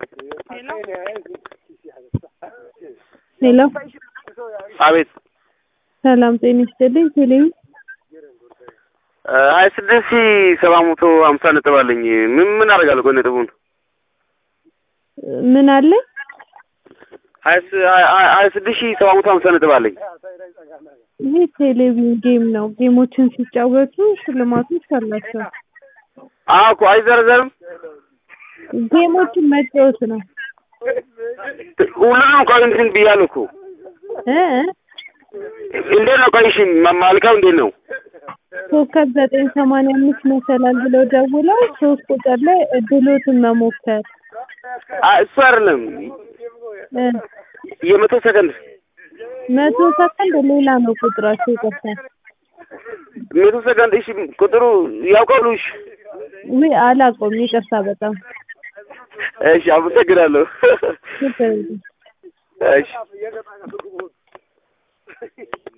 ሄሎ አቤት ሰላም ጤና ይስጥልኝ። ቴሌቪ ሀያ ስድስት ሺህ ሰባት መቶ ሀምሳ ነጥብ አለኝ። ምን ምን አደርጋለሁ? ቆይ ነጥቡን ምን አለ? ሀያ ስ- ሀያ- ሀያ- ሀያ ስድስት ሺህ ሰባት መቶ ሀምሳ ነጥብ አለኝ። ይህ ቴሌቪዥን ጌም ነው። ጌሞችን ሲጫወቱ ሽልማቶች አላቸው። አዎ እኮ አይዘረዘርም። ጌሞችን መጫወት ነው ሁሉንም ቆይ እንትን ብያለሁ እኮ እ እንዴት ነው? ቆይ እሺ ማ- ማልቀው እንዴት ነው? ኮከብ ዘጠኝ ሰማንያ አምስት መሰላል ብለው ደውለው ሶስት ቁጥር ላይ እድሎትን መሞከር አ- እሱ አይደለም እ የመቶ ሰከንድ መቶ ሰከንድ ሌላ ነው ቁጥራቸው ይቀርታል። መቶ ሰከንድ እሺ ቁጥሩ ያውቃሉ? እሺ ውይ አላውቀውም፣ ይቅርታ በጣም እሺ አመሰግናለሁ። ችግር የለም። እሺ